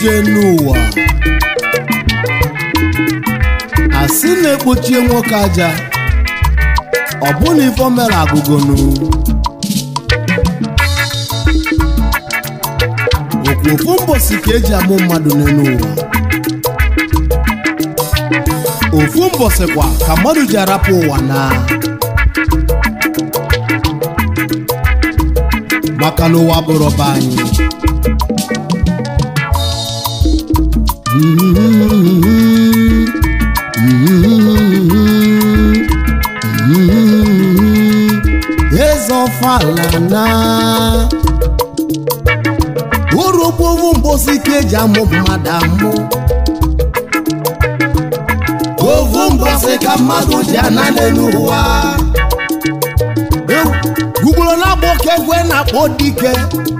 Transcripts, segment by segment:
ije n'ụwa asị na-ekpochie nwoke aja ọ bụ na ifo mere agụgonu okwu ofu mbosi ka eji amụ mmadụ n'elu ụwa ofu mbọsị kwa ka mmadụ ji arapụ ụwa na maka na ụwa bụrụ be anyị eze ọfala na urugbu ovu mbosi ka eji amụ mmadụ amụ ovu mbọsị ka mmadụ ji ana n'elu ụwa gugburu na-akpọ ka egwe na-akpọ dike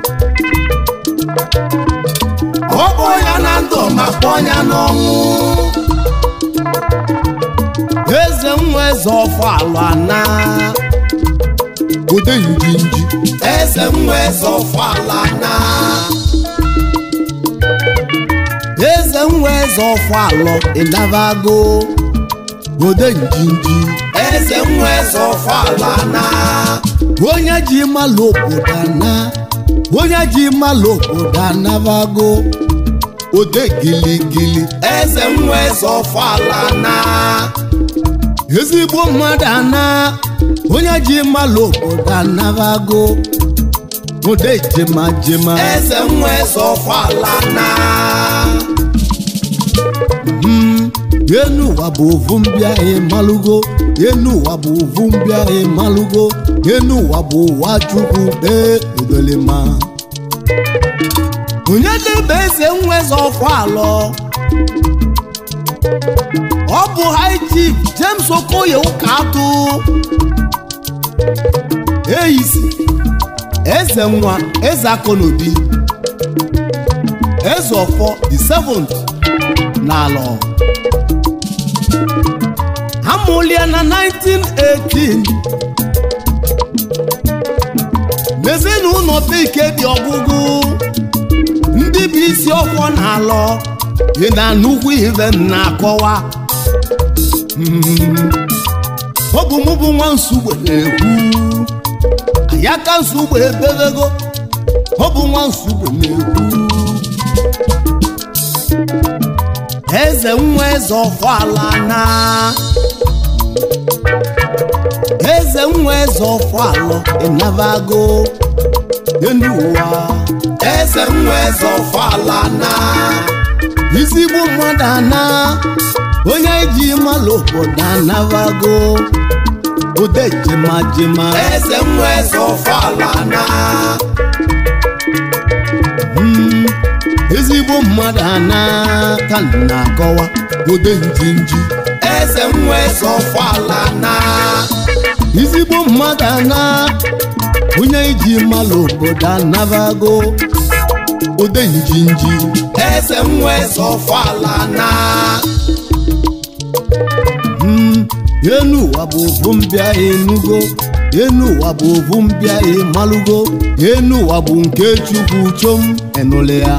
ọ bụ ya na ndụ ma kpọọ ya n'ọnwụ eze nwa eze ọfala na ode njinji eze nwa eze ọfala na eze nwa eze ọfalọ ịnavago ode njinji eze nwa eze ọfala na onye ji malụ obodo ana onye ji malụ obodo anavago ode giligili eze nwa eze ọfala na ezigbo mmadụ ana onye ji malụ obodo anavago ode jema jema eze nwa eze ọfala na enu ụwa bụ ovu mbịa ịmalụgo enu ụwa bụ ovu mbịa ịmalụgo enu ụwa bụ ụwa chukwu ee udolema onye debe eze nweze ọfọ alọ ọ bụ high chief James Okoye ụka atụ eyisi eze nwa eze akọnobi eze ọfọ the seventh n'alọ amụlie na 1918 n'ezinụlọ bike dị ọgụgụ ndị bụ isi ọkwọ na-alọ dị na nnukwu ive m na-akọwa ọ bụ mụ bụ nwa nsugbe na-ekwu ayaka nsugbe ebebego ọ bụ nwa nsugbe na-ekwu eze nwa eze ọfọala na eze nwa eze ọfọalọ ịnavago enu ụwa eze nwa eze ọfọala na izigbo mmadụ ana onye ji malụ obodo anavago ode jema jema eze nwa eze ọfọala na ezigbo mmadụ ana ka m na-akọwa ode njinji eze nwa eze ọfọala na ezigbo mmadụ ana onye iji malụ obodo anavago ode njinji eze nwa eze ọfọala na enu ụwa bụ ovu mbịa enugo enu ụwa bụ ovu mbịa ịmalụgo enu ụwa bụ nke chukwu chom enụle ya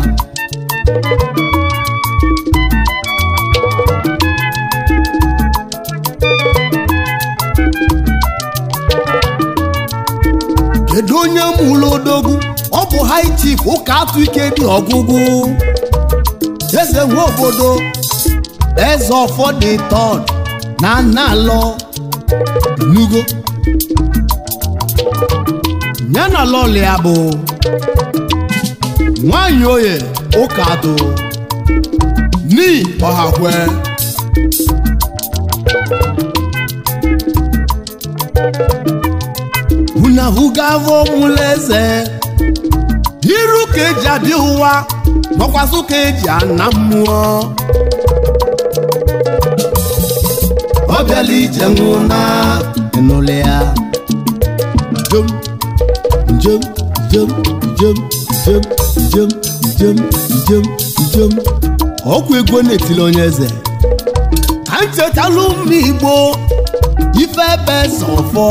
kedu onye mụrụ odogwu ọ bụ high chief ụka atụ ike dị ọgụgụ eze nwe obodo eze ọfọ dị tọd na nalọ nugo ya na lọlị ya bụ nwanyị oye ụka atụ ni ọhakwe unahụgavo mụleze iru ka eji adị ụwa nọkwasụ ka eji ana mmụọ ọ bịala ije nwụna ịnụle ya jem njem njem njem njem njem njem njem njem ọkwa ego na-etili onye eze ka nchetalụ mma igbo ife ebe sọfọ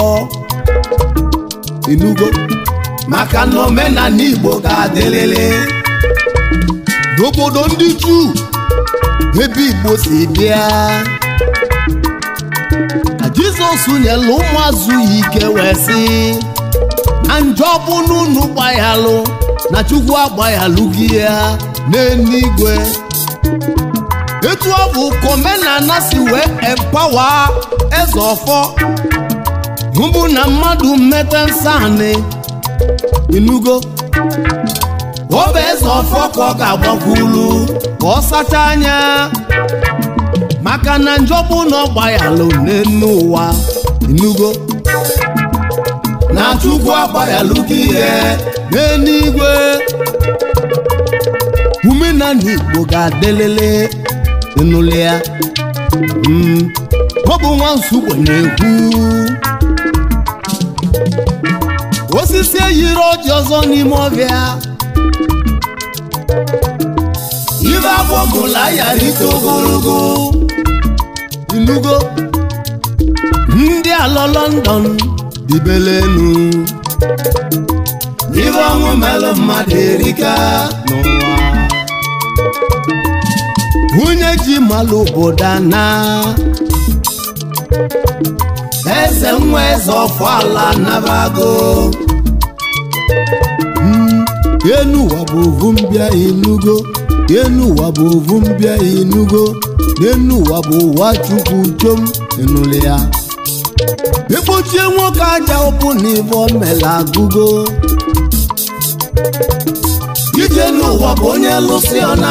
inugo maka na omenala igbo ga-adịlịlị n'obodo ndị juu ebe igbo si bịa ka jizọs nyere ụmụazụ ya ike wee sị na njọ bụ n'unu gbaghalụ na chukwu agbaghalụ gị ya n'eluigwe etu ọ bụ ka omenala si wee empawa eze ọfọ mbụ na mmadụ mmete nsọ inugo ọ bụ eze ọfọ ka ọ ga-agbakwulu ka ọ sacha anya maka na njọbụ na ọ gbaghalụ n'elu ụwa inugo na chukwu agbaghalụ gị ihe n'eluigwe umenala igbo ga-adelele ịnụle ya ọ bụ nwa nsogbe na-ekwu osisi eyiri ọjị ọzọ n'ime ọbịa ibe agbọgụla ya rite ogologo inugo ndị alọ London dibelenu ibe ọnwụ melụ mmadụ erika n'ụwa nwunye ji malụ obodo ana eze nwa eze ọfọala nabago enu ụwa bụ ovu mbịa inugo enu ụwa bụ ovu mbịa inugo n'enu ụwa bụ ụwa chukwu chom enule ya ekpochie nwoke aja ụpụ na ibe omela agụgo ije n'ụwa bụ onye lụsị ọna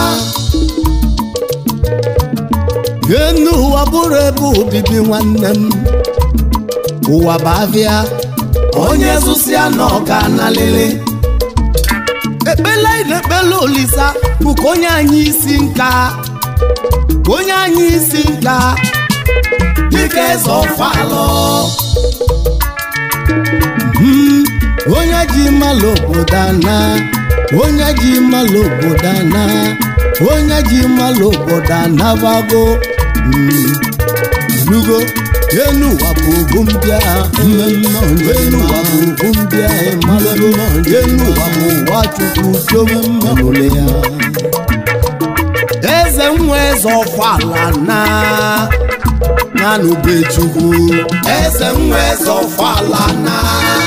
enu ụwa bụrụ ebe obibi nwanne m ụwa bụ avịa onye zụsịa na ọga nalele ekpele na-ekpele olisa bụ ka onye anyị isi nka ka onye anyị isi nka dịka eze ọfalọ onye ji mmalụ obodo ana onye ji mmalụ obodo ana onye ji mmalụ obodo anabago nugo enu ụwa bụ ugwu mbịa mmemme enu ụwa bụ ugwu mbịa mmalụ enu ụwa bụ ụwa chukwu dobe mmanụle ya eze nwa eze ọfala na nanube chukwu eze nwa eze ọfala na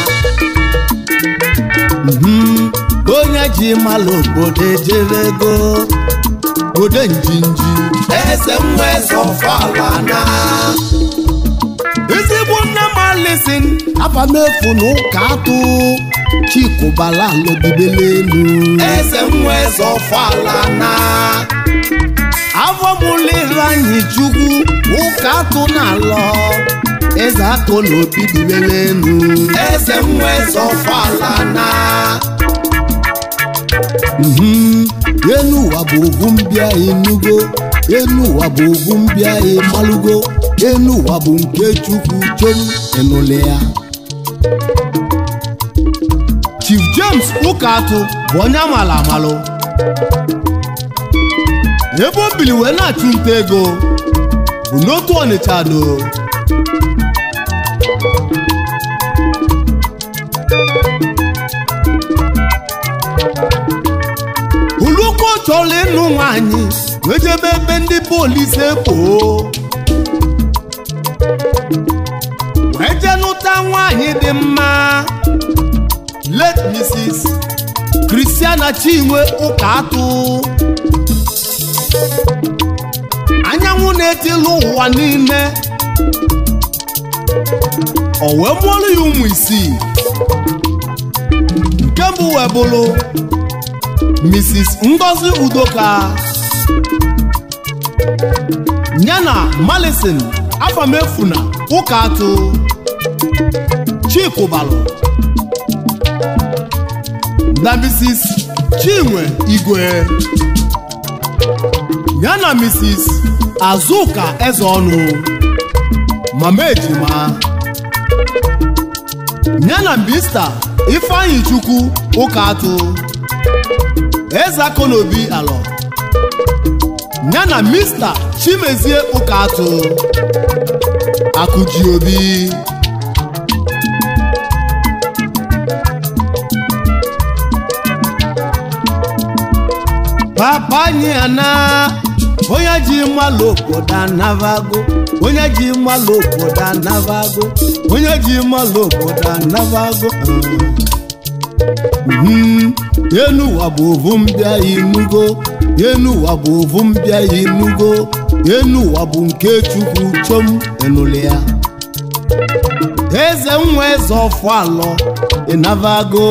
onye ji mmalụ obodo ejebego obodo njinji eze nwa eze ọfala na ezigbo nne m alisin afamefu na ụka atụ chikụbala alụdibele elu eze nwa eze ọfala na avọmụlere anyị chukwu ụka atụ na alọ eze atụ na obi dibele elu eze nwa eze ọfala na enu ụwa bụ ugwu mbịa inugo enu ụwa bụ ugwu mbịa ịmalụgo enu ụwa bụ nke chukwu chom enụle ya Chief James Ụkatụ bụ onye amala amalụ ebe o bili wee na-achụ nta ego bụ n'otu Ọnịcha do ulukwu chọrọ ịnụ nwaanyị wee jebe ebe ndị polisi ekpoo wee jee nụta nwaanyị dị mma late Mrs. Christiana Chinwe Ụkatụ anyanwụ na-etilu ụwa niile o wee mụọrọ ya ụmụ isii nke mbụ wee bụrụ Mrs. Ngozi Udoka yana Malison Afamefuna Ụkatụ Chikubalụ na Mrs. Chinwe Igwe yana Mrs. Azuka Ezeọnụ Mama Ejima yana Mr. Ifeanyi Chukwu Ụkatụ Eze Akonobi Alọ yana Mr. Chimezie Ụkatụ Akụji Obi anyị ana onye ji mmalụ obodo anavago onye ji mmalụ obodo anavago onye ji mmalụ obodo anavago Mhm. enu ụwa bụ ovu mbịa inugo enu ụwa bụ ovu mbịa inugo enu ụwa bụ nke chukwu chom enụlị ya eze nwa eze ọfọalọ ịnavago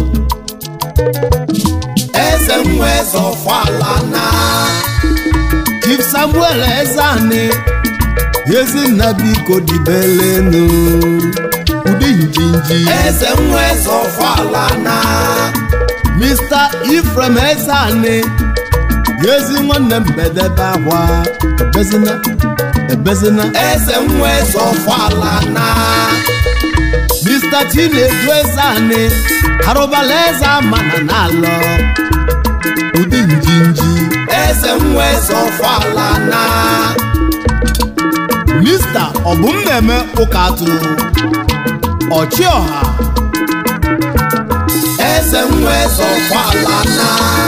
eze nwa eze ọfọala na chief samuel ezani ezinna biko dibelenu ụdị njinji eze nwa eze ọfọala na mr ifrem ezani ezi nwanne m bedebe akwa ebezina ebezina eze nwa eze ọfọala na mr chinedu ezani arụbala eze amana n'alọ ụdị njinji eze nwa eze ọfọala na mista ọbụm na-eme ụka atụ ọchịọha eze nwa eze ọfọala na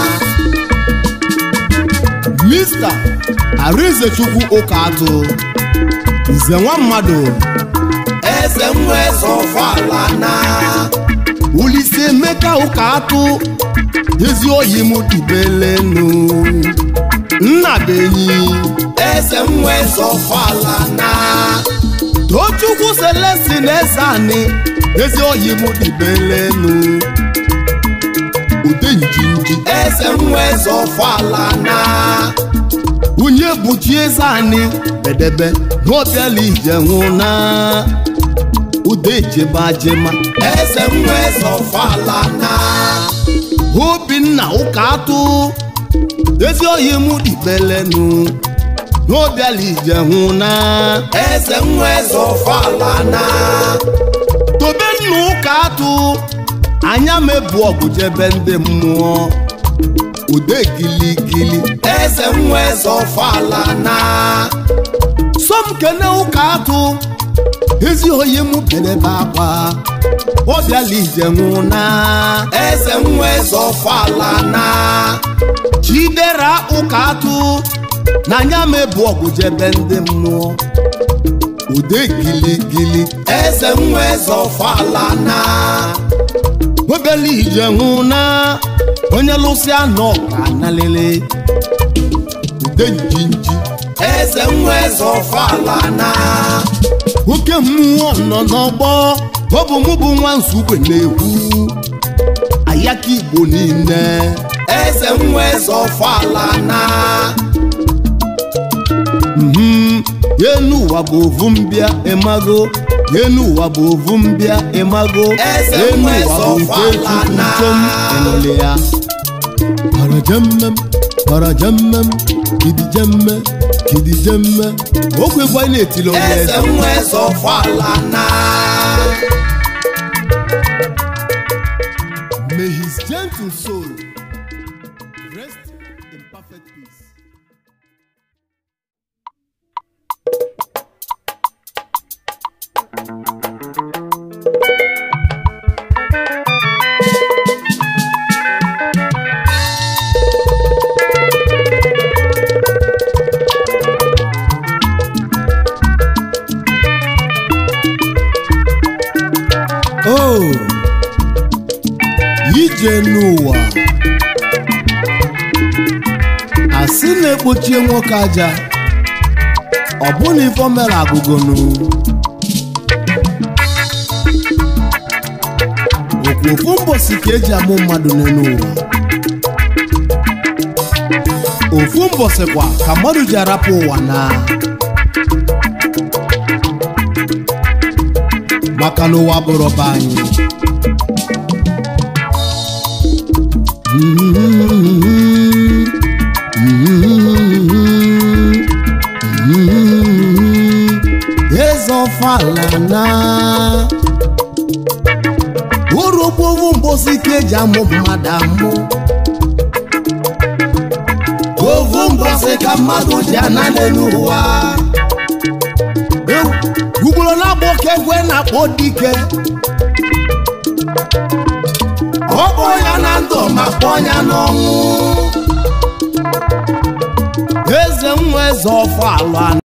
mista arinzechukwu ụka atụ nze nwa mmadụ eze nwa eze ọfọala na ulise emeka ụka atụ ezi oyi m dibelenu nna benyi eze nwa eze ọfọala na tochukwu selestin eze ani ezi oyi m dibelenu ude njinji eze nwa eze ọfọala na onye bụchi eze ani bedebe n'obiala ije nwụ na ude jebajema eze nwa eze ọfọala na obinna ụka atụ ezi oyi m dibelenu n'obiala ije nwụ na eze nwa eze ọfọala na tobe nna ụka atụ anya mebu ọgụ jebe ndị mmụọ ude giligili eze nwa eze ọfọala na somkene ụka atụ ezi oyi m bedebe akwa ọ bịala ije nwụ na eze nwa eze ọfọala na chidera ụka atụ na anya mebu ọgụ jebe ndị mmụọ ude giligili eze nwa eze ọfọala na obele ije nwụ na onye lụsịa nọ ka nalele ude njinji eze nwa eze ọfọala na oke mmụọ nọ n'ọgbọ ọ bụ mụ bụ nwa nzukwe na-ekwu ayaka igbo niile eze nwa eze ọfọala na Mhm. enu ụwa bụ ovu mbịa ịmago enu ụwa bụ ovu mbịa ịmago Eze enu nwa ụwa eze bụ nke ọfala chukwu na. chom enụlị ya barajemmem barajemmem kidijemme kidijemme okwe gwa na-etili onye eze eze nwa eze ọfọala na May his gentle soul rest in perfect peace. Oh, ije n'ụwa asị na-ekpochie nwoke aja ọ bụ na ifo mere agụgonu okwu ofu mbosi ka eji amụ mmadụ n'elu ụwa ofu mbosi kwa ka mmadụ ji arapụ ụwa na maka na ụwa bụrụ be anyị eze ọfala na urugbovu mbosi ka eji amụ mmadụ amụ ovu mbosi ka mmadụ ji ana n'elu ụwa ugboro na-akpọ ka egwe na-akpọ dike ọ kpọọ ya na ndụ ma kpọọ ya n'ọnwụ nwa eze ọfọ ala